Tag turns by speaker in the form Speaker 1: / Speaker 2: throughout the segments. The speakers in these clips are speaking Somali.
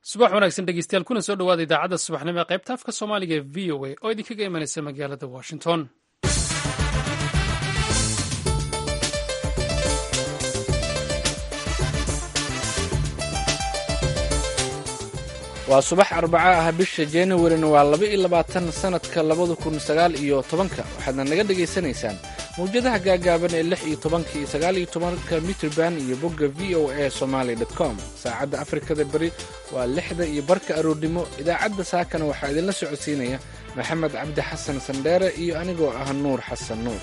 Speaker 1: subax wanaagsan dhegeystayaal kuna soo dhowaada idaacadda subaxnimo ee qaybta afka soomaaliga ee v o a oo idinkaga imanaysa magaalada washington
Speaker 2: waa subax arbaca ah bisha januarina waa laba iyo labaatan sanadka labada kun sagaal iyo tobanka waxaadna naga dhagaysanaysaan mawjadaha gaagaaban ee lix iyo tobanka iyo sagaal iyo tobanka mitrban iyo bogga v o a somaly com saacadda afrikada beri waa lixda iyo barka aroornimo idaacadda saakana waxaa idinla socodsiinaya maxamed cabdi xasan sandheere iyo anigoo ah nuur xasan nuur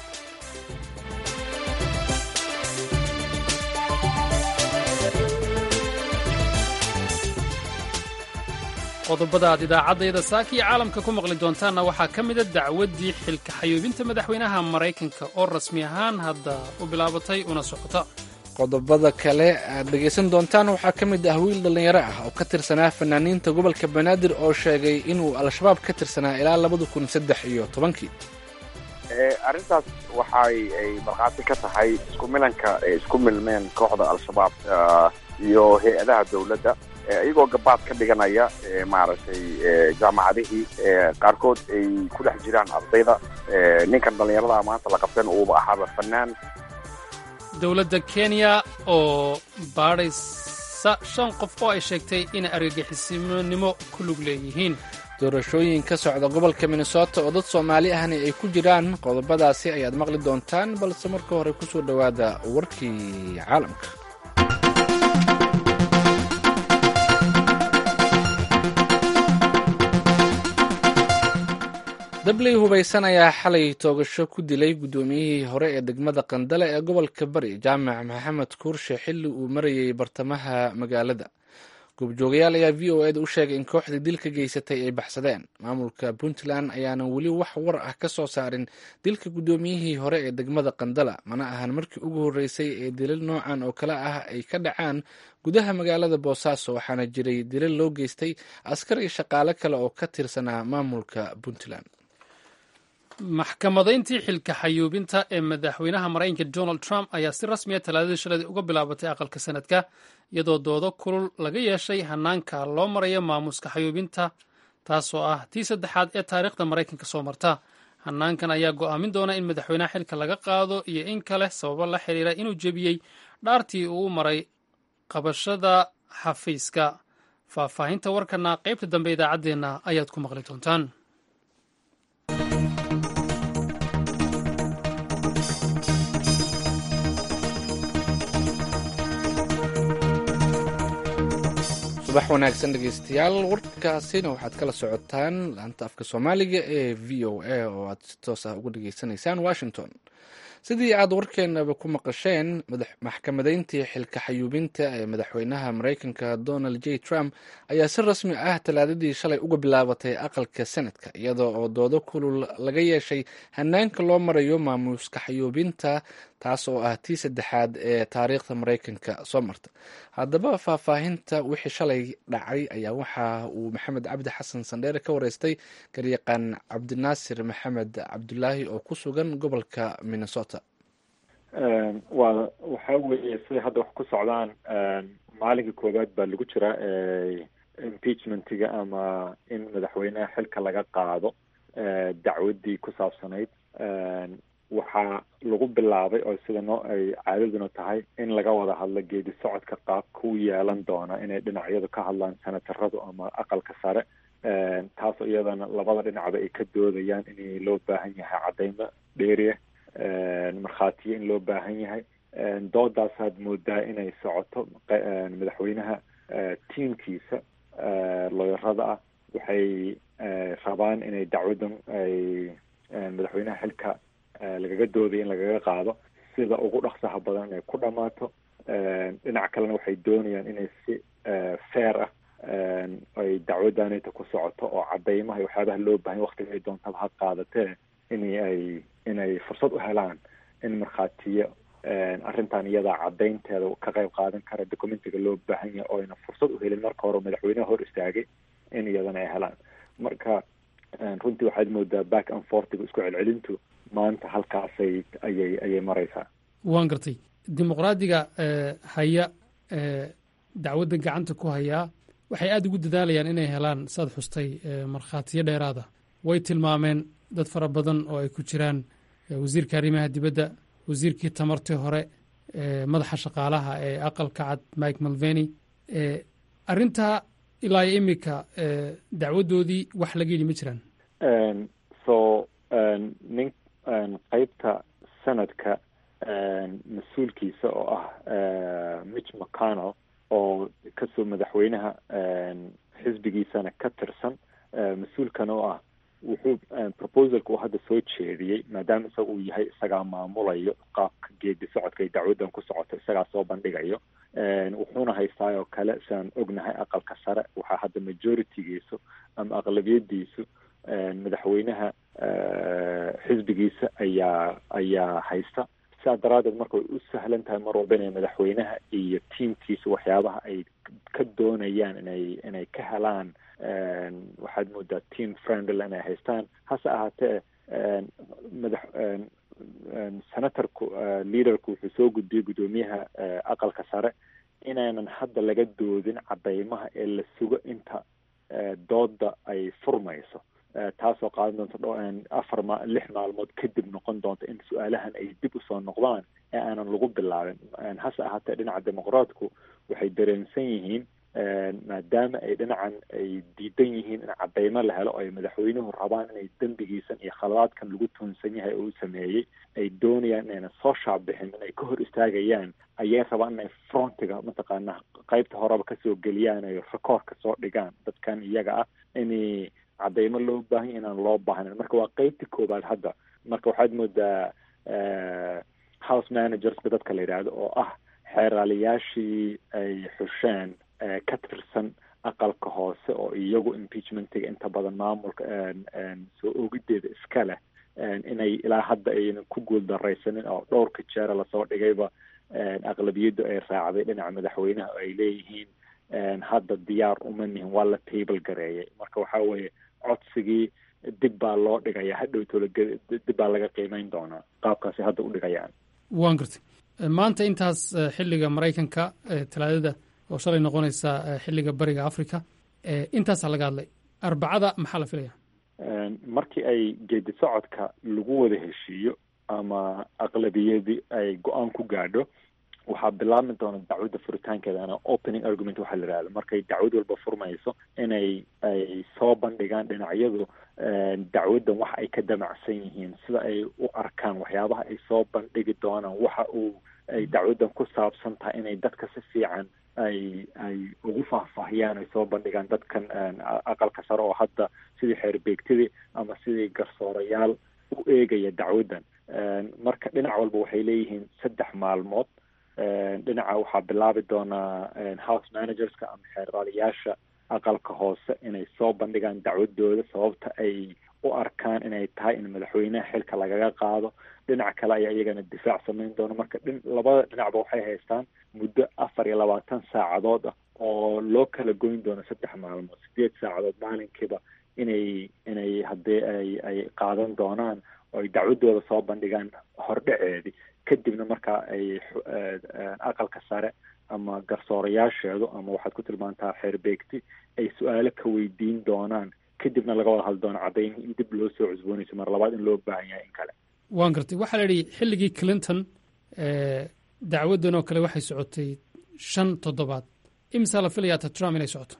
Speaker 1: qodobada aad idaacaddayada saaka iyo caalamka ku maqli doontaanna waxaa ka mida dacwaddii xilka xayuubinta madaxweynaha maraykanka oo rasmi ahaan hadda u bilaabatay una socota
Speaker 2: qodobada kale aad dhegaysan doontaan waxaa ka mid ah wiil dhallinyaro ah oo ka tirsanaa fanaaniinta gobolka banaadir oo sheegay inuu al-shabaab ka tirsanaa ilaa labada kun saddex iyo tobankii
Speaker 3: arrintaas waxay ay markhaati ka tahay isku milanka ay isku milmeen kooxda al-shabaab iyo hay-adaha dowladda iyagoo gabaad ka dhiganaya maaragtay jaamacadihii qaarkood ay ku dhex jiraan ardayda ninkan dhallinyarada maanta la qabteen uuba ahaaba fanaan
Speaker 1: dowladda kenya oo baadhaysa shan qof oo ay sheegtay inay argagixisinimo ku lug leeyihiin
Speaker 2: doorashooyin ka socda gobolka minnesota oo dad soomaali ahna ay ku jiraan qodobadaasi ayaad maqli doontaan balse marka hore ku soo dhowaada warkii caalamka dabley hubaysan ayaa xalay toogasho ku dilay guddoomiyihii hore ee degmada qandale ee gobolka bari jaamac maxamed kuurshe xilli uu marayay bartamaha magaalada goobjoogayaal ayaa v o eda u sheegay in kooxdii dilka geysatay ay baxsadeen maamulka puntland ayaanan weli wax war ah ka soo saarin dilka guddoomiyihii hore ee degmada qandala mana ahan markii ugu horreysay ee dilal noocan oo kale ah ay ka dhacaan gudaha magaalada boosaaso waxaana jiray dilal loo geystay askar iyo shaqaale kale oo ka tirsanaa maamulka puntland
Speaker 1: maxkamadayntii xilka xayuubinta ee madaxweynaha maraykanka donald trump ayaa si rasmiya talaadadii shaladii uga bilaabatay aqalka sanadka iyadoo doodo kulul laga yeeshay hanaanka loo marayo maamuuska xayuubinta taasoo ah tii saddexaad ee taariikhda maraykanka soo marta hanaankan ayaa go'aamin doona in madaxweynaha xilka laga qaado iyo in kale sababo la xiriira inuu jebiyey dhaartii uu maray qabashada xafiiska faahfaahinta warkana qaybta dambe idaacaddeenna ayaad ku maqli doontaan
Speaker 2: subax wanaagsan dhegeystayaal warkaasina waxaad kala socotaan laanta afka soomaaliga ee v o a oo aad si toos ah uga dhageysanaysaan washington sidii aad warkeenaba ku maqasheen maxkamadayntii xilka xayuubinta ee madaxweynaha maraykanka donald j trump ayaa si rasmi ah talaadadii shalay uga bilaabatay aqalka senadka iyadoo oo doodo kulul laga yeeshay hanaanka loo marayo maamuuska xayuubinta taas oo ah tii saddexaad ee taariikhda maraykanka soo marta haddaba faahfaahinta wixii shalay dhacay ayaa waxa uu maxamed cabdi xasan sandheere ka wareystay garyaqaan cabdinaasir maxamed cabdulaahi oo ku sugan gobolka minnesota
Speaker 4: waa waxa weeye siday hadda wax ku socdaan maalinka koowaad baa lagu jiraa impeachmentiga ama in madaxweynaha xilka laga qaado dacwaddii ku saabsanayd waxaa lagu bilaabay oo sida noo ay caadaduna tahay in laga wada hadlo geedi socodka qaabka u yeelan doona inay dhinacyadu ka hadlaan senataradu ama aqalka sare taasoo iyadana labada dhinacba ay ka doodayaan in loo baahan yahay cadeymo dheeriya markhaatiyo in loo baahan yahay doodaasaad moodaa inay socoto madaxweynaha tiimkiisa looyarada ah waxay rabaan inay dacwaddan ay madaxweynaha xilka lagaga doodaya in lagaga qaado sida ugu dhaqsaha badan inay ku dhammaato dhinac kalena waxay doonayaan inay si fair ah ay dacwaddaanita ku socoto oo cadeymaha iyo waxyaabaha loo bahan waktiga ay doontaba ha qaadatee in ay inay fursad u helaan in markhaatiyo arrintan iyadaa caddaynteeda ka qayb qaadan kara documentiga loo baahan yahay oo ayna fursad u helin marka hore madaxweynaha hor istaagay in iyadana ay helaan marka runtii waxaad moodaa back and fortiga isku celcelintu maanta halkaasay ayay ayay maraysaa
Speaker 1: waan gartay dimuqraadiga haya dacwadda gacanta ku hayaa waxay aada ugu dadaalayaan inay helaan saad xustay markhaatiyo dheeraada way tilmaameen dad fara badan oo ay ku jiraan wasiirka arrimaha dibadda wasiirkii tamartii hore madaxa shaqaalaha ee aqalka cad mike malveni arrintaa ilaa iyo iminka dacwaddoodii wax laga yidhi ma jiraan
Speaker 4: so nin qeybta sanadka mas-uulkiisa oo ah mitch mcconnell oo kasoo madaxweynaha xisbigiisana ka tirsan mas-uulkana oo ah wuxuu proposalka uu hadda soo jeediyey maadaama isaga uu yahay isagaa maamulayo qaabka geedi socodka ay dacwaddan ku socoto isagaa soo bandhigayo wuxuuna haystaa oo kale sidaan ognahay aqalka sare waxaa hadda majoritygiisu ama aqlabiyadiisu madaxweynaha xisbigiisa ayaa ayaa haysta sidaa daraaddeed marka way u sahlan tahay mar walba inay madaxweynaha iyo tiamkiisa waxyaabaha ay ka doonayaan inay inay ka helaan waxaad moodaa team friendly inay haystaan hase ahaatee madax senatorku leaderku wuxuu soo gudbiyey guddoomiyaha aqalka sare inaanan hadda laga doodin cadeymaha ee la sugo inta dooda ay furmayso taasoo qaadan doonta dho afar ma lix maalmood kadib noqon doonta in su-aalahan ay dib usoo noqdaan ee aanan lagu bilaabin hase ahaatee dhinaca dimuqraatku waxay dareensan yihiin maadaama ay dhinacan ay diidan yihiin in cadeymo la helo oo ay madaxweynuhu rabaan inay dembigiisan iyo khaladaadkan lagu tuunsan yahay oo u sameeyey ay doonayaan inayna soo shaabixin inay ka hor istaagayaan ayay rabaan inay frontiga mataqaana qeybta horeba kasoo geliyaan ay rekoorka soo dhigaan dadkan iyaga ah in cadeymo loo baahanya inaan loo baahnayn marka waa qeybta koowaad hadda marka waxaad moodaa house managerska dadka la yidhaahdo oo ah xeeraaliyaashii ay xusheen ka tirsan aqalka hoose oo iyagu impeachmentiga inta badan maamulka soo ogideeda iska leh inay ilaa hadda aynan ku guuldaraysanin oo dhowrka jeera lasoo dhigayba aqlabiyaddu ay raacday dhinaca madaxweynaha oo ay leeyihiin hadda diyaar uma nihin waa la table gareeyay marka waxa weeye codsigii dib baa loo dhigaya hadhowtoola dib baa laga qiimeyn doonaa qaabkaasi hadda u dhigayaan
Speaker 1: waan gartay maanta intaas xilliga maraykanka talaadada oo shalay noqonaysa xilliga bariga africa intaasaa laga hadlay arbacada maxaa la filaya
Speaker 4: markii ay geedi socodka lagu wada heshiiyo ama aqlabiyadii ay go-aan ku gaadho waxaa bilaabmi doona dacwadda furitaankeeda ana opening argument waxaa la yihahda markay dacwad walba furmayso inay ay soo bandhigaan dhinacyadu dacwaddan waxa ay ka damacsan yihiin sida ay u arkaan waxyaabaha ay soo bandhigi doonaan waxa uu ay dacwaddan ku saabsan tahay inay dadka si fiican ay ay ugu faahfaahiyaan ay soo bandhigaan dadkan aqalka sare oo hadda sidii xeerbeegtidii ama sidii garsoorayaal u eegaya dacwaddan marka dhinac walba waxay leeyihiin saddex maalmood dhinaca waxaa bilaabi doonaa house managerska ama xeeraaliyaasha aqalka hoose inay soo bandhigaan dacwadooda sababta ay u arkaan inay tahay in madaxweynaha xilka lagaga qaado dhinac kale ayaa iyagana difaac samayn doona marka dhin labada dhinacba waxay haystaan muddo afar iyo labaatan saacadood ah oo loo kala goyn doono saddex maalmood sideed saacadood maalinkiiba inay inay haddii ay ay qaadan doonaan oo ay dacwadooda soo bandhigaan hordhaceedii kadibna markaa ay aqalka sare ama garsoorayaasheedu ama waxaad ku tilmaantaa xeerbeegti ay su-aalo ka weydiin doonaan kadibna laga wada hadli doono caddayn in dib loo soo cusboonayso mar labaad in loo baahan yahay in kale
Speaker 1: waan gartay waxaa la yidhi xilligii clinton dacwaddan oo kale waxay socotay shan toddobaad imisaa la filayaa ta trump inay socoto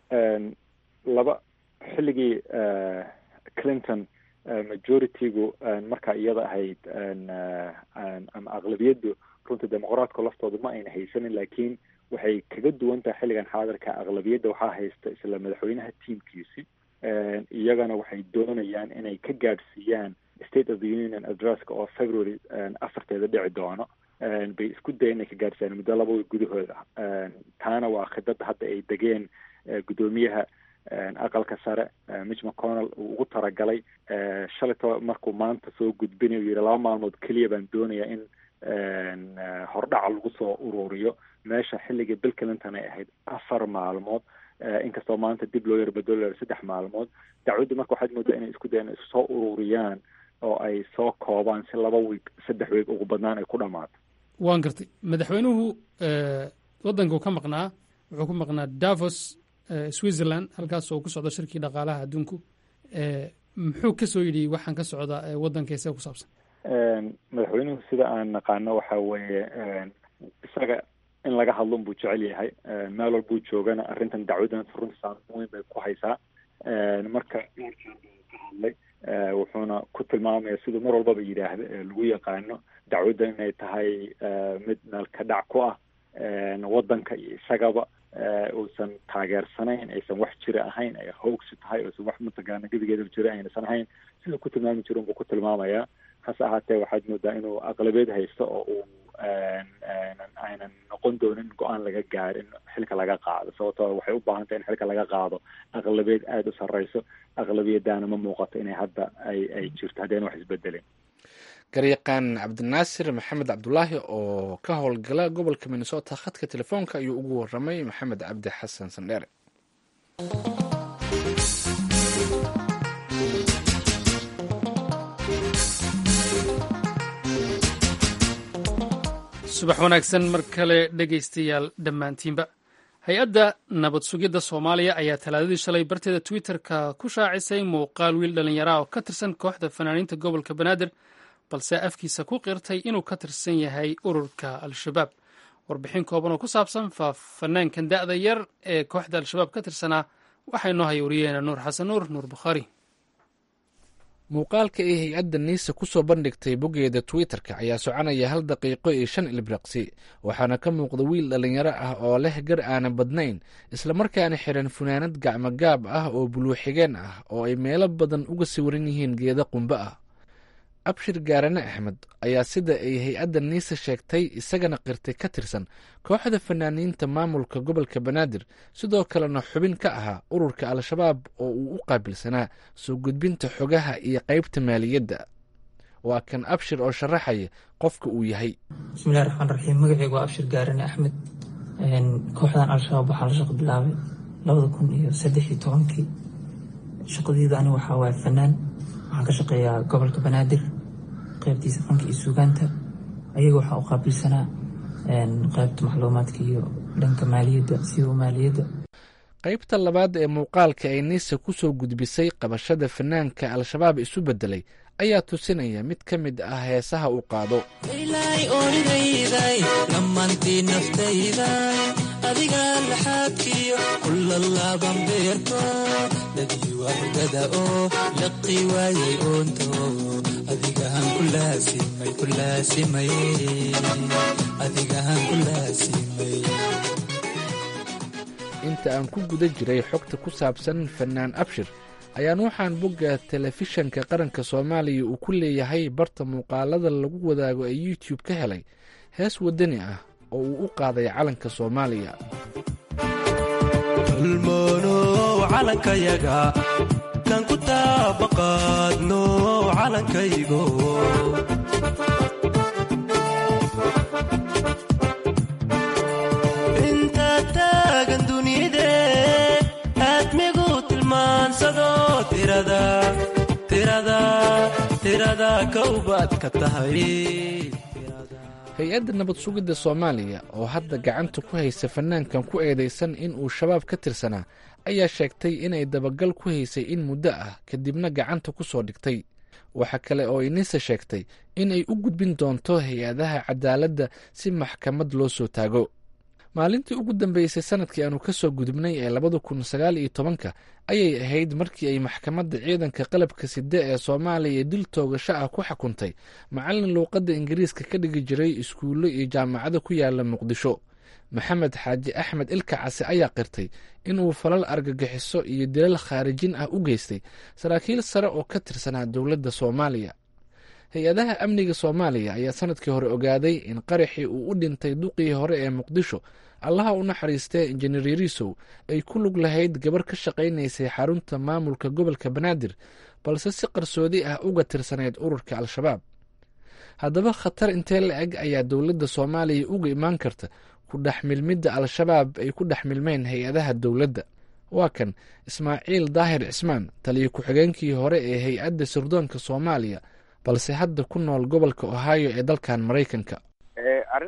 Speaker 4: laba xilligii clinton majoritygu markaa iyada ahayd ama aqlabiyaddu runta dimuqraatku laftooda ma ayna haysanin laakiin waxay kaga duwan tahay xilligan xaadirka aqlabiyadda waxaa haysta isla madaxweynaha tiamkiisi iyagana waxay doonayaan inay ka gaadhsiiyaan state of the union addresska oo february afarteeda dhici doono bay isku daya inay ka gaadhsiiyaan muddo laba way gudahooda taana waa khidada hadda ay degeen guddoomiyaha aqalka sare mitch mcconnell uu ugu talagalay shalayto markuu maanta soo gudbinayo u yihi laba maalmood keliya baan doonayaa in hordhaca lagu soo ururiyo meesha xilligii bill clinton ay ahayd afar maalmood inkastoo maanta dib loo yarbadolo saddex maalmood dacwaddu marka waxaad moodaa inay isku dayan isku soo ururiyaan oo ay soo koobaan si laba wiig saddex wiig ugu badnaan ay ku dhammaato
Speaker 1: waan gartay madaxweynuhu waddankuu ka maqnaa wuxuu ku maqnaa davos switzerland halkaas oo ku socdo shirkii dhaqaalaha adduunku muxuu ka soo yidhi waxaan ka socda waddankeese ku saabsan
Speaker 4: madaxweynuhu sida aan naqaano waxa weeye isaga in laga hadlo unbuu jecel yahay meel walbuu joogana arrintan dacwadan runta saameyn weyn bay ku haysaa marka dhowrkan buu ka hadlay wuxuuna ku tilmaamaya siduu mar walbaba yidhaahda lagu yaqaano dacwaddan inay tahay mid meel ka dhac ku ah waddanka iyo isagaba uusan taageersanayn aysan wax jira ahayn ay hoogsi tahay uusan wax mataqaana gebigeedaba jira aynasan ahayn siduu ku tilmaami jiro unbuu ku tilmaamayaa hase ahaatee waxaad moodaa inuu aqlabeed haysto oo uu aynan noqon doonin go-aan laga gaar in xilka laga qaado sababtoo waxay u baahan tahay in xilka laga qaado aqlabeed aada u sarreyso aqlabiyadaana ma muuqato inay hadda ay ay jirto haddeen wax isbedelin
Speaker 2: garyaqaan cabdinaasir maxamed cabdulaahi oo ka howlgala gobolka minnesota khadka telefoonka ayuu ugu waramay maxamed cabdi xasan sandheere
Speaker 1: subax wanaagsan mar kale dhegaystayaal dhammaantiinba hay-adda nabad sugidda soomaaliya ayaa talaadadii shalay barteeda twitter-ka ku shaacisay muuqaal wiil dhallinyara oo ka tirsan kooxda fanaaniinta gobolka banaadir balse afkiisa ku qirtay inuu ka tirsan yahay ururka al-shabaab warbixin kooban oo ku saabsan fanaankan da'da yar ee kooxda al-shabaab ka tirsanaa waxaa inoo haya wariyeena nuur xasan nuur nuur bukhaari
Speaker 2: muuqaalka ay hay-adda niisa ku soo bandhigtay boggeeda twitter-ka ayaa soconaya hal daqiiqo iyo shan ilbriqsi waxaana ka muuqda wiil dhallinyaro ah oo leh gar aanan badnayn islamarkaana xiran funaanad gacmogaab ah oo buluuxigeen ah oo ay meelo badan uga sawiran yihiin geeda qumbe ah abshir gaarane axmed ayaa sida ay hay-adda niisa sheegtay isagana qirtay ka tirsan kooxda fanaaniinta maamulka gobolka banaadir sidoo kalena xubin ka ahaa ururka al-shabaab oo uu u qaabilsanaa soo gudbinta xogaha iyo qaybta maaliyadda waa kan abshir oo sharaxaya qofka uu yahay
Speaker 5: bismillahi raxmaan raxiim magaceygu waa abshir gaarane axmed kooxdan al-shabaab waxaa la shaqo bilaabay labada kun iyo saddex iyo tobankii shaqadeedu ani waxaa waaye fanaan waxaan ka shaqeeyaa gobolka banaadir qaybtiisa fanka iyo suugaanta ayaga waxaa u qaabilsanaa qaybta macluumaadka iyo dhanka maaliyadda siba maaliyadda
Speaker 2: qaybta labaad ee muuqaalka ay niisa ku soo gudbisay qabashada fanaanka al-shabaab isu beddelay ayaa tusinaya mid ka mid ah heesaha uu qaado
Speaker 6: adiga laxaadkiyo kulalaaban beerto dadii wardada oo laqi waayay oonto adigahan ku laasimay ku laasimay adigahan ku laasimay
Speaker 2: inta aan ku guda jiray xogta ku saabsan fanaan abshir ayaan waxaan bogga telefishanka qaranka soomaaliya uu ku leeyahay barta muuqaalada lagu wadaago ee youtube ka helay hees wadani ah oo uu u qaaday calanka soomaaliya
Speaker 6: ulmoonow calankayaga kan ku taabaqaadno calankaygo intaad taagan dunide aadmigu tilmaansado tirada tirada tirada kowbaad ka tahay
Speaker 2: hay-adda nabad sugidda soomaaliya oo hadda gacanta ku haysa fanaankan ku eedeysan in uu shabaab ka tirsanaa ayaa sheegtay inay dabagal ku haysay in muddo ah kadibna gacanta ku soo dhigtay waxa kale oo inisa sheegtay in ay u gudbin doonto hay-adaha cadaaladda si maxkamad loo soo taago maalintii ugu dambeysay sanadkii aanu ka soo gudubnay ee labada kun sagaal iyo tobanka ayay ahayd markii ay maxkamadda ciidanka qalabka side ee soomaaliya dil toogasho ah ku xukuntay macallin luuqadda ingiriiska ka dhigi jiray iskuullo iyo jaamacado ku yaala muqdisho maxamed xaaji axmed ilka case ayaa qirtay inuu falal argagixiso iyo dilal khaarijin ah u geystay saraakiil sare oo ka tirsanaa dowladda soomaaliya hay-adaha amniga soomaaliya ayaa sanadkii hore ogaaday in qaraxii uu u dhintay duqii hore ee muqdisho allaha u naxariistee injineer yariisow ay ku lug lahayd gabar ka shaqaynaysay xarunta maamulka gobolka banaadir balse si qarsoodi ah uga tirsanayd ururka al-shabaab haddaba khatar intee la eg ayaa dowladda soomaaliya uga imaan karta ku dhex milmidda al-shabaab ay ku dhex milmeen hay-adaha dowladda waa kan ismaaciil daahir cismaan taliyo ku-xigeenkii hore ee hay-adda sirdoonka soomaaliya balse hadda ku nool gobolka ohio ee dalkan maraykanka
Speaker 3: arrintaas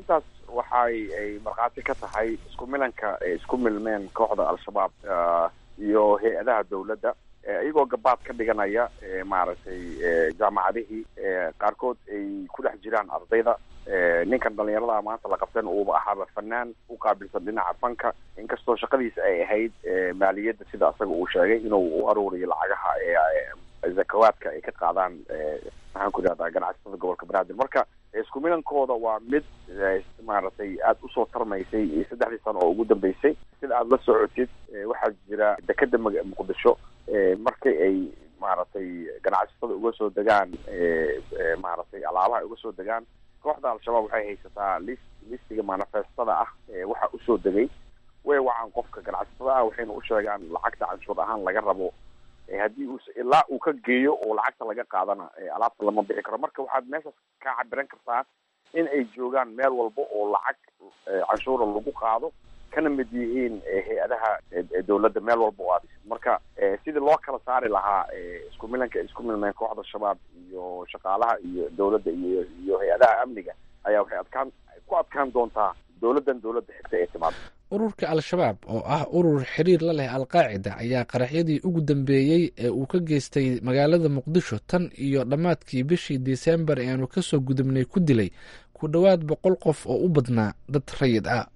Speaker 3: waxay ay markhaati ka tahay isku milanka ay isku milmeen kooxda al-shabaab iyo hay-adaha dawladda iyagoo gabaad ka dhiganaya maaragtay jaamacadihii qaarkood ay ku dhex jiraan ardayda ninkan dhalinyarada maanta la qabtan uuba ahaaba fanaan u qaabilsan dhinaca fanka inkastoo shaqadiisa ay ahayd maaliyadda sida asaga uu sheegay inuu u aruuriyo lacagaha zakawaadka ay ka qaadaan maxaan ku idhahdaa ganacsatada gobolka banaadir marka isku milankooda waa mid maaragtay aada usoo tarmaysay saddexdii sano oo ugu dambeysay sida aada la socotid waxaa jira dekeda muqdisho markii ay maaragtay ganacsatada uga soo degaan maaragtay alaabaha uga soo degaan kooxda al-shabaab waxay haysataa list listiga manifestada ah waxa usoo degay way wacaan qofka ganacsatada ah waxayna u sheegaan lacagta canshuur ahaan laga rabo haddii uu ilaa uu ka geeyo oo lacagta laga qaadana alaabta lama bixi karo marka waxaad meeshaas ka cabiran kartaa in ay joogaan meel walba oo lacag canshuura lagu qaado kana mid yihiin hay-adaha dawladda meel walba oo aad marka sidii loo kala saari lahaa isku milanka isku milmeen kooxda shabaab iyo shaqaalaha iyo dawladda iyo iyo hay-adaha amniga ayaa waxay adkaan ku adkaan doontaa dawladdan dawladda xigta ee timaado
Speaker 2: ururka al-shabaab oo ah urur xiriir la leh alqaacida ayaa qaraxyadii ugu dambeeyey ee uu ka geystay magaalada muqdisho tan iyo dhammaadkii bishii disembar ee aanu kasoo gudubnay ku dilay ku dhowaad boqol qof oo u badnaa dad rayid ah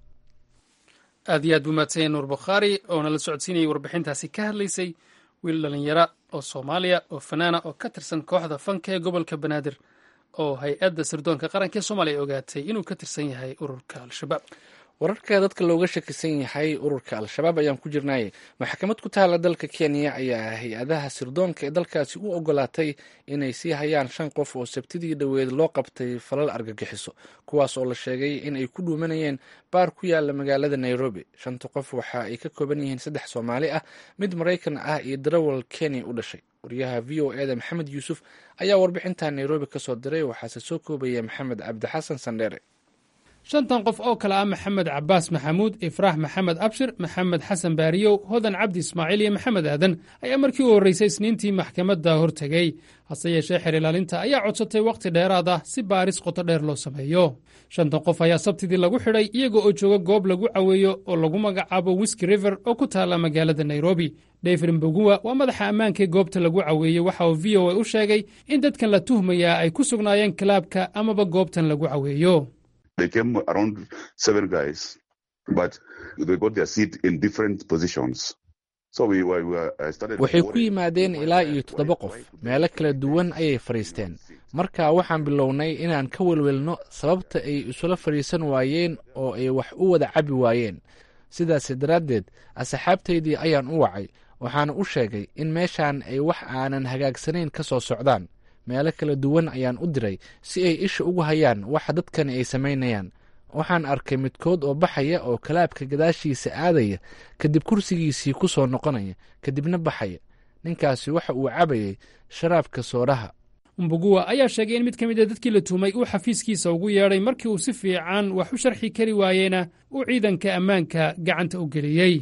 Speaker 1: aad iyo aad buu mahadsanya nuur bukhaari oo nala socodsiinayay warbixintaasi ka hadlaysay wiil dhalinyaro oo soomaaliya oo fanaana oo ka tirsan kooxda fanka ee gobolka banaadir oo hay-adda sirdoonka qaranka ee soomaaliya ogaatay inuu ka tirsan yahay ururka al-shabaab
Speaker 2: wararka dadka looga shakisan yahay ururka al-shabaab ayaan ku jirnay maxkamad ku taala dalka kenya ayaa hay-adaha sirdoonka ee dalkaasi u ogolaatay inay sii hayaan shan qof oo sabtidii dhoweed loo qabtay falal argagixiso kuwaas oo la sheegay in ay ku dhuumanayeen baar ku yaala magaalada nairobi shanta qof waxa ay ka kooban yihiin saddex soomaali ah mid maraykan ah iyo darawal kenya u dhashay wariyaha v o eda maxamed yuusuf ayaa warbixinta nairobi kasoo diray waxaase soo koobaya maxamed cabdixasan sandheere
Speaker 1: shantan qof oo kale ah maxamed cabaas maxamuud ifraax maxamed abshir maxamed xasan baariyow hodan cabdi ismaaciil iyo maxamed aadan ayaa markii u horreysay isniintii maxkamadda hortegey hase yeeshee xer ilaalinta ayaa codsatay wakhti dheeraad ah si baaris qoto dheer loo sameeyo shantan qof ayaa sabtidii lagu xidhay iyaga oo jooga goob lagu caweeyo oo lagu magacaabo wiski river oo ku taalla magaalada nairobi david mboguwa waa madaxa ammaankaee goobta lagu caweeyey waxa uu v o a u sheegay in dadkan la tuhmayaa ay ku sugnaayeen kalaabka amaba goobtan lagu caweeyo
Speaker 7: They came around seven guys, but they got their seat in different positions. So we, we, we uh, started
Speaker 2: waxay ku yimaadeen ilaa iyo toddoba qof meelo kala duwan ayay fadhiisteen marka waxaan bilownay inaan ka welwelno sababta ay isula fadhiisan waayeen oo ay wax u wada cabi waayeen sidaas daraaddeed asxaabtaydii ayaan u wacay waxaana u sheegay in meeshaan ay wax aanan hagaagsanayn ka soo socdaan meelo kala duwan ayaan u diray si ay isha ugu hayaan waxa dadkani ay samaynayaan waxaan arkay midkood oo baxaya oo kalaabka gadaashiisa aadaya kadib kursigiisii ku soo noqonaya kadibna baxaya ninkaasi waxa uu cabayay sharaabka sooraha
Speaker 1: umbuguwa ayaa sheegay in mid ka mid a dadkii la tuhmay uu xafiiskiisa ugu yeedhay markii uu si fiican wax u sharxi kari waayeyna uu ciidanka ammaanka gacanta u geliyey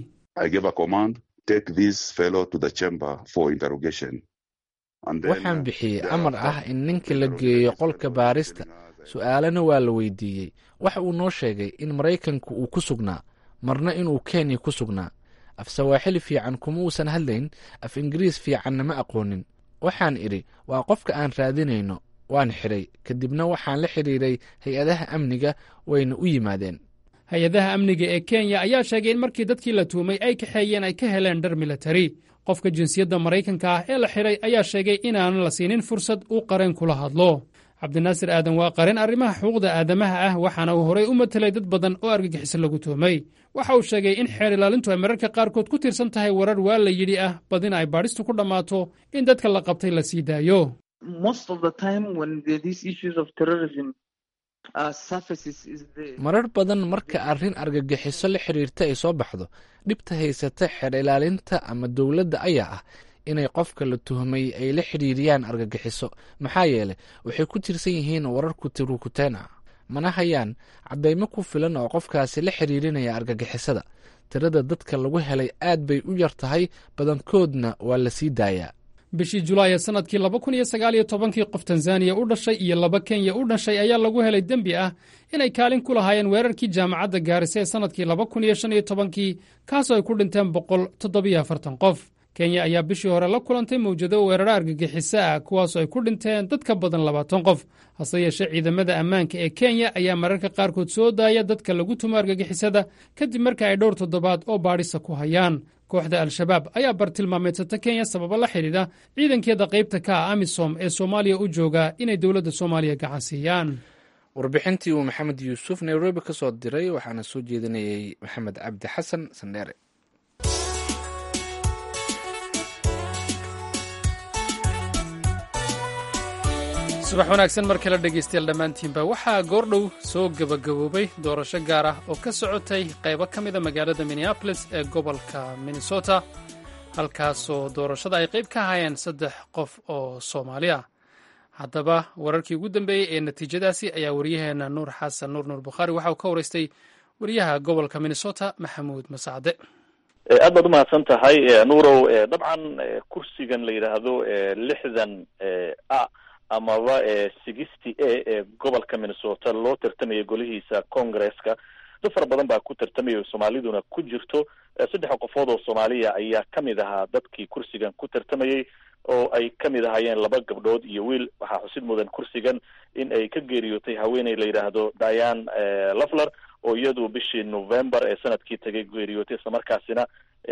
Speaker 2: waxaan bixiyey amar ah in ninka la geeyo qolka baarista su'aalana waa la weydiiyey waxa uu noo sheegay in maraykanku uu ku sugnaa marna inuu kenya ku sugnaa af sawaaxili fiican kuma uusan hadlayn af ingiriis fiicanna ma aqoonin waxaan idhi waa qofka aan raadinayno waan xidhay kadibna waxaan la xidhiiray hay-adaha amniga wayna u yimaadeen
Speaker 1: hay-adaha amniga ee kenya ayaa sheegay in markii dadkii la tuumay ay kaxeeyeen ay ka heleen dhar militari qofka jinsiyadda maraykanka ah ee la xidhay ayaa sheegay inaanan la siinin fursad uu qareen kula hadlo cabdinaasir aadan waa qareen arrimaha xuquuqda aadamaha ah waxaana uu horey u matelay dad badan oo argagixiso lagu tuumay waxa uu sheegay in xeer ilaalintu ay mararka qaarkood ku tiirsan tahay warar waa la yidhi ah badina ay baadhistu ku dhammaato in dadka la qabtay la sii daayo
Speaker 2: marar badan marka arrin argagixiso la xidhiirta ay soo baxdo dhibta haysata xeer ilaalinta ama dowladda ayaa ah inay qofka la tuhmay ay la xidhiiriyaan argagixiso maxaa yeelay waxay ku tiirsan yihiin warar kutirukuteen ah mana hayaan caddaymo ku filan oo qofkaasi la xidhiirinaya argagixisada tirada dadka lagu helay aad bay u yar tahay badankoodna waa la sii daayaa
Speaker 1: bishii julaay ee sannadkii laba kun iyo sagaal iyo tobankii qof tanzaniya u dhashay iyo laba kenya u dhashay ayaa lagu helay dembi ah inay kaalin ku lahaayeen weerarkii jaamacadda gaarisa ee sannadkii laba kun iyo shan iyo tobankii kaasoo ay ku dhinteen boqol toddobiyo afartan qof kenya ayaa bishii hore la kulantay mawjado weeraro argagixiso ah kuwaasoo ay ku dhinteen dad ka badan labaatan qof hase yeeshee ciidamada ammaanka ee kenya ayaa mararka qaarkood soo daaya dadka lagu tumo argagixisada kadib marka ay dhowr toddobaad oo baadhisa ku hayaan kooxda al-shabaab ayaa bartilmaameedsata kenya sababo la xidhiidha ciidankeeda qaybta ka ah amisom ee soomaaliya u jooga inay dowladda soomaaliya gacan siiyaan
Speaker 2: warbixintii uu maxamed yuusuf nairobi ka soo diray waxaana soo jeedinayay maxamed cabdi xasan sandheere
Speaker 1: subax wanaagsan mar kale dhegaystayaal dhammaantiinba waxaa goordhow soo gebagaboobay doorasho gaar ah oo ka socotay qaybo ka mida magaalada minneabolis ee gobolka minnesota halkaasoo doorashada ay qayb ka hayeen saddex qof oo soomaali ah haddaba wararkii ugu dambeeyey ee natiijadaasi ayaa waryaheena nuur xasan nuur nuur bukhaari waxa uu ka waraystay wariyaha gobolka minnesota maxamuud masacde
Speaker 8: aad baad umahadsan tahay nuurow dabcan kursigan la yidhaahdo lixdan a amaba sixty a ee gobolka minnesota loo tartamaya golihiisa congresska dad fara badan baa ku tartamaya soomaaliduna ku jirto saddex qofood oo soomaaliya ayaa kamid ahaa dadkii kursigan ku tartamayay oo ay kamid ahaayeen laba gabdhood iyo wiil waxaa xusid mudan kursigan in ay ka geeriyootay haweeney la yidhaahdo diane lafler oo iyadu bishii november ee sanadkii tagay geeriyootay islamarkaasina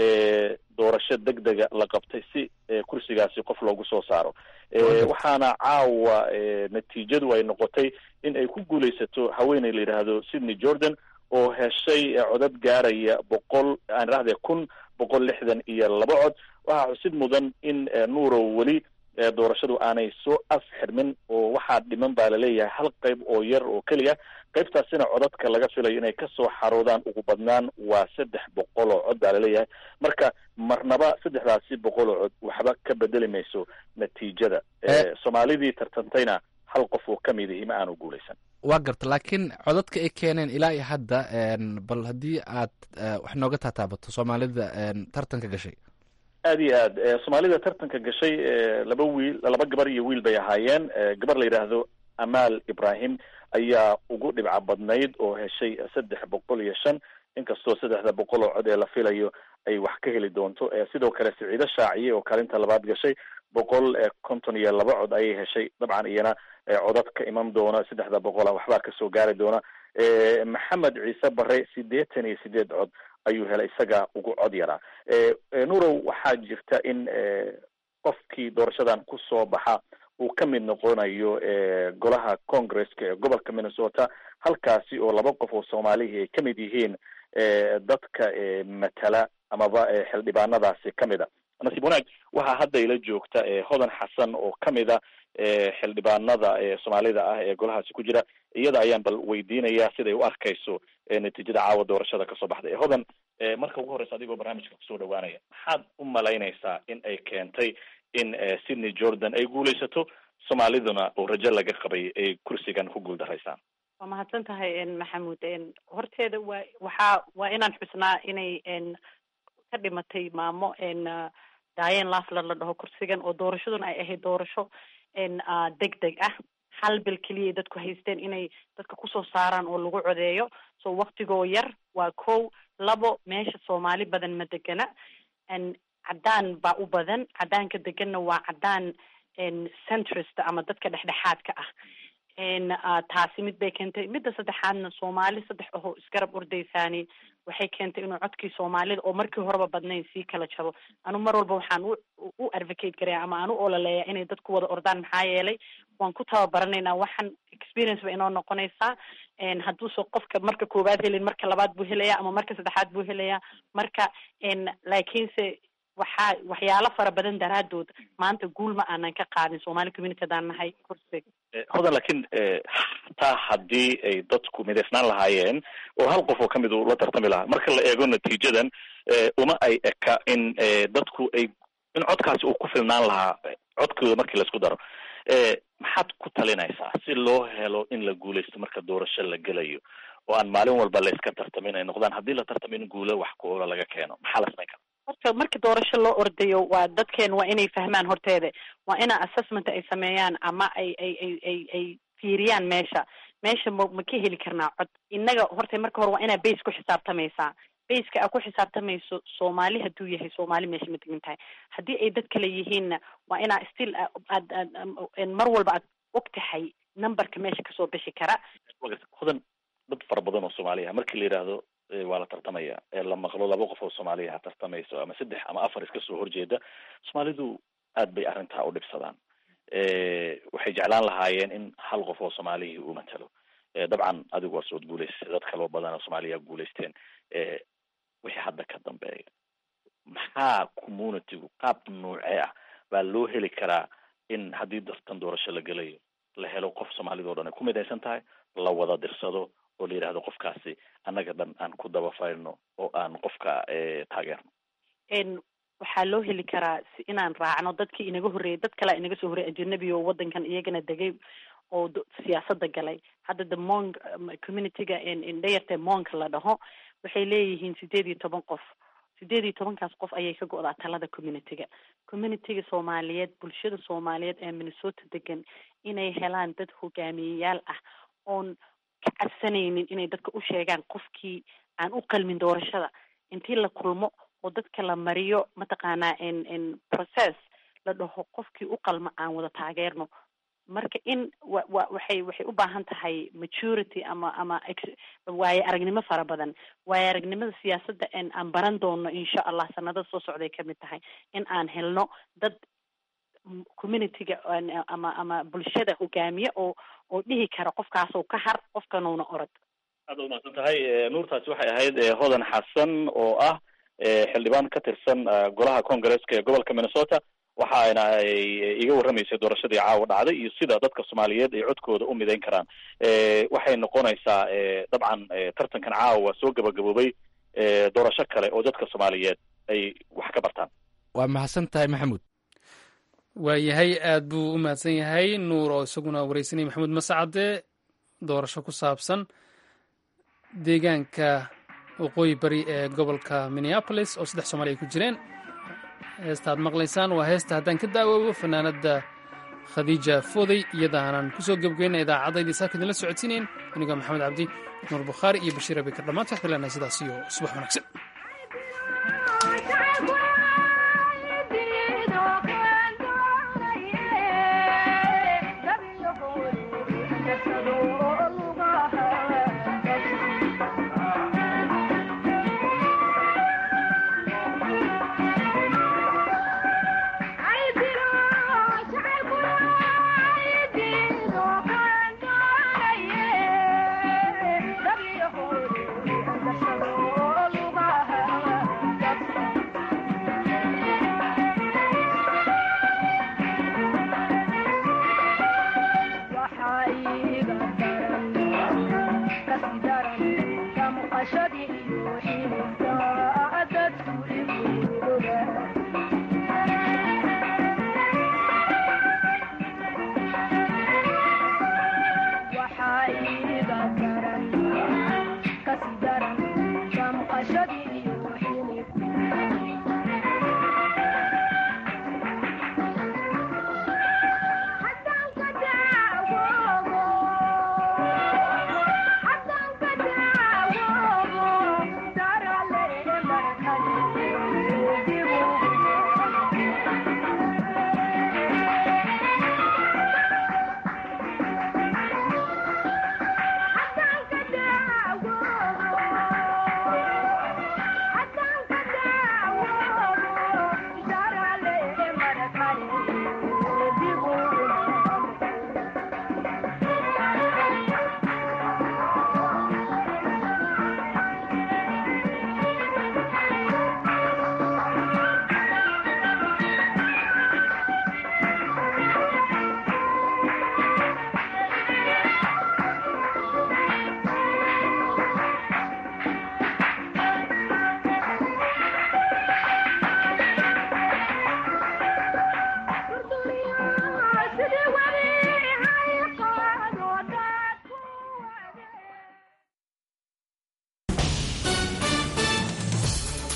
Speaker 8: doorasho deg dega la qabtay si kursigaasi qof loogu soo saaro waxaana caawa natiijadu ay noqotay in ay ku guuleysato haweeney la yidhaahdo sydney jordan oo heshay codad gaaraya boqol aan idhahde kun boqol lixdan iyo laba cod waxaa xusid mudan in nuurow weli doorashadu aanay soo afxirmin oo waxaa dhiman baa laleeyahay hal qayb oo yar oo keliya qaybtaasina codadka laga filayo inay kasoo xaroodaan ugu badnaan waa saddex boqol oo cod baa laleeyahay marka marnaba saddexdaasi boqol oo cod waxba ka bedeli mayso natiijada soomaalidii tartantayna hal qof oo kamid ihi ma aanu guuleysan
Speaker 2: waa garta laakiin codadka ay keeneen ilaa iyo hadda bal haddii aad wax nooga taataabato soomaalida tartanka gashay
Speaker 8: aad iyo aad soomaalida tartanka gashay laba wiil laba gabar iyo wiil bay ahaayeen gabar la yidhaahdo amaal ibrahim ayaa ugu dhibca badnayd oo heshay saddex boqol iyo shan inkastoo saddexda boqol oo cod ee la filayo ay wax ka heli doonto sidoo kale siciido shaaciye oo kaalinta labaad gashay boqol konton iyo laba cod ayay heshay dabcan iyana codad ka iman doona saddexda boqola waxbaa kasoo gaari doona maxamed ciise bare sideetan iyo sideed cod ayuu helay isaga ugu cod yaraa nurow waxaa jirta in qofkii doorashadan kusoo baxa uu ka mid noqonayo golaha congresska ee gobolka minnesota halkaasi oo laba qof oo soomaalihii ay kamid yihiin dadka matala amaba xildhibaanadaasi kamid a nasiib wanaag waxaa hadda ila joogta hodan xasan oo kamid a xildhibaanada soomaalida ah ee golahaasi ku jira iyada ayaan bal weydiinaya siday u arkayso natiijada caawa doorashada kasoo baxday hodan marka ugu horeysa adigoo barnaamijka kusoo dhawaanaya maxaad u malaynaysaa in ay keentay in sydney jordan ay guuleysato soomaaliduna oo rajo laga qabay ay kursigan ku guuldaraysaan
Speaker 9: waa mahadsan tahay maxamuud horteeda waa waxaa waa inaan xusnaa inay ka dhimatay maamo diane lafler la dhaho kursigan oo doorashaduna ay ahayd doorasho deg deg ah hal bil keliya dadku haysteen inay dadka kusoo saaraan oo lagu codeeyo so waktigoo yar waa kow labo meesha soomaali badan ma degana caddaan baa u badan caddaanka deganna waa caddaan centrist ama dadka dhexdhexaadka ah taasi mid bay keentay midda saddexaadna soomaali saddex ahoo isgarab ordaysaani waxay keentay inuu codkii soomaalida oo markii horeba badnayn sii kala jabo anu mar walba waxaan u u advocate garaya ama aan u ololeeya inay dadku wada ordaan maxaa yeelay waan ku tababaranaynaa waxaan experience ba inoo noqonaysaa hadduuse qofka marka koowaad helin marka labaad buu helaya ama marka saddexaad buu helaya marka laakiinse waxaa waxyaalo fara badan daraadood maanta guul ma aanan ka qaadin somali community hadaan nahay kursiga
Speaker 8: hodan laakiin taa haddii ay dadku midaysnaan lahaayeen oo hal qof oo kamid uu la tartami lahaa marka la eego natiijadan uma ay eka in dadku ay in codkaasi uu ku filnaan lahaa codkooda markii laisku daro maxaad ku talinaysaa si loo helo in la guuleysto marka doorasho la gelayo oo aan maalin walba la iska tartamin ay noqdaan haddii la tartamin guulo wax ku oola laga keeno maxaa la samayn kara
Speaker 9: marka markii doorasho loo ordayo waa dadkeen waa inay fahmaan horteeda waa ina assessment ay sameeyaan ama ay ay ay ay ay fiiriyaan meesha meesha ma ma ka heli karnaa cod innaga horta marka hore waa inaa base ku xisaabtamaysaa baska aad ku xisaabtamayso soomaali hadduu yahay soomaali meesha ma degan tahay haddii ay dad kale yihiinna waa inaa still aad aad mar walba aad og tahay numberka meesha kasoo bixi kara
Speaker 8: hodan dad fara badan oo soomaaliya markii la yidhaahdo waa la tartamaya ee la maqlo laba qof oo soomaaliya ha tartamayso ama saddex ama afar iska soo horjeeda soomaalidu aad bay arrintaa u dhibsadaan waxay jeclaan lahaayeen in hal qof oo soomaaliyii uu matalo dabcan adigu waa sood guulaysatay dad kaloo badan oo soomaaliya guulaysteen wixii hadda ka dambeeya maxaa communitygu qaab noocee ah baa loo heli karaa in haddii dartan doorasho la gelayo la helo qof soomaalida o dhan ay ku midaysan tahay la wada dirsado oo la yidhahdo qofkaasi annaga dhan aan ku daba faylno oo aan qofka taageerno
Speaker 9: waxaa loo heli karaa si inaan raacno dadkii inaga horreeyay dad kalea inaga soo horreeyay ajanabi oo waddankan iyagana degay oo siyaasada galay hadda the mong communityga dhayarta monka la dhaho waxay leeyihiin sideed iyo toban qof sideed iyo tobankaas qof ayay ka go-daa talada communityga communityga soomaaliyeed bulshada soomaaliyeed ee minnesota degan inay helaan dad hogaamiyeyaal ah oon ka cabsanaynin inay dadka u sheegaan qofkii aan u qalmin doorashada intii la kulmo oo dadka la mariyo mataqaanaa n process la dhaho qofkii u qalma aan wada taageerno marka in wa wa waxay waxay u baahan tahay maturity ama ama waayo aragnimo fara badan waayo aragnimada siyaasadda n aan baran doono insha allah sanada soo socday kamid tahay in aan helno dad communityga ama ama bulshada hogaamiye oo oo dhihi kara qofkaasoo ka har qofkanuuna orod
Speaker 8: aad umahadsan tahay nuurtaasi waxay ahayd hodan xasan oo ah xildhibaan ka tirsan golaha congaresska ee gobolka minnesota waxaana ay iga warramaysay doorashadii caawa dhacday iyo sida dadka soomaaliyeed ay codkooda u midayn karaan waxay noqonaysaa dabcan tartankan caawa soo gabagaboobay doorasho kale oo dadka soomaaliyeed ay wax ka bartaan
Speaker 2: waa mahadsan tahay maxamuud
Speaker 1: waayahay aad buu u mahadsan yahay nuur oo isaguna wareysanaya maxamuud mascade doorasho ku saabsan deegaanka waqooyi bari ee gobolka minneapolis oo saddex soomaali ay ku jireen heesta aad maqlaysaan waa heesta haddaan ka daawoobo fanaanadda khadiija foodey iyadaanan ku soo gebgeyna idaacaddaydii saaka idinla socodsiinayn anigoo maxamed cabdi nuur bukhaari iyo bashiir abikar dhammaanta waxba leenahay sidaas iyo subax wanaagsan